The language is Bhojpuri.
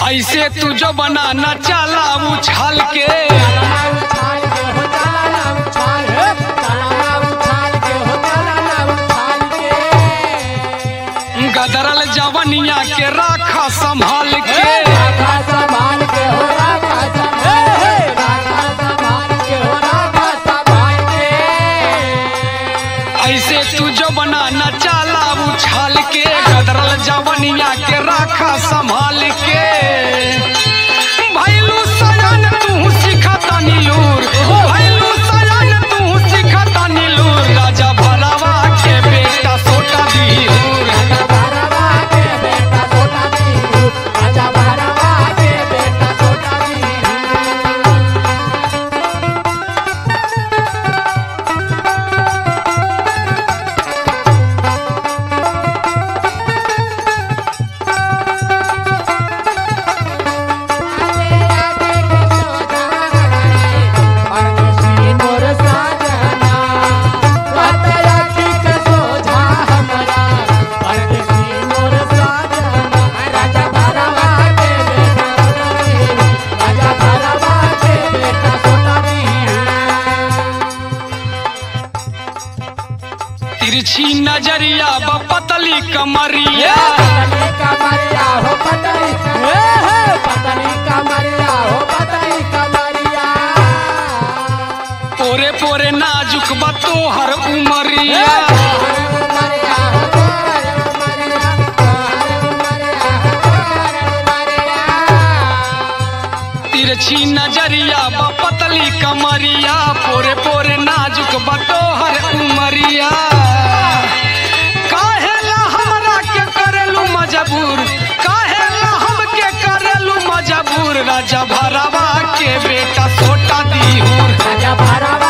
ऐसे तू जो बनाना चाला उछाल के गदरल जवनिया के राखा संभाल के ऐसे तू जो बनाना चाला उछाल के गदरल जवनिया के राखा संभाल के भैलू सजन तू सिखता नीलूर भैलू सजन तू सिखता नीलूर राजा भरावा के बेटा सोटा दीहूर तिरछी नजरिया बपतली कमरिया कमरिया हो पतली हे हे पतली कमरिया हो पतली कमरिया पोरे पोरे नाजुक बतोहर उमरिया तिरछी नजरिया बपतली कमरिया पोरे पोरे नाजुक बतोहर उमरिया काहेला हमरा के करेलू मजबूर काहेला हमके करेलू मजबूर राजा भरावा के बेटा सोटा दीहूर राजा भरावा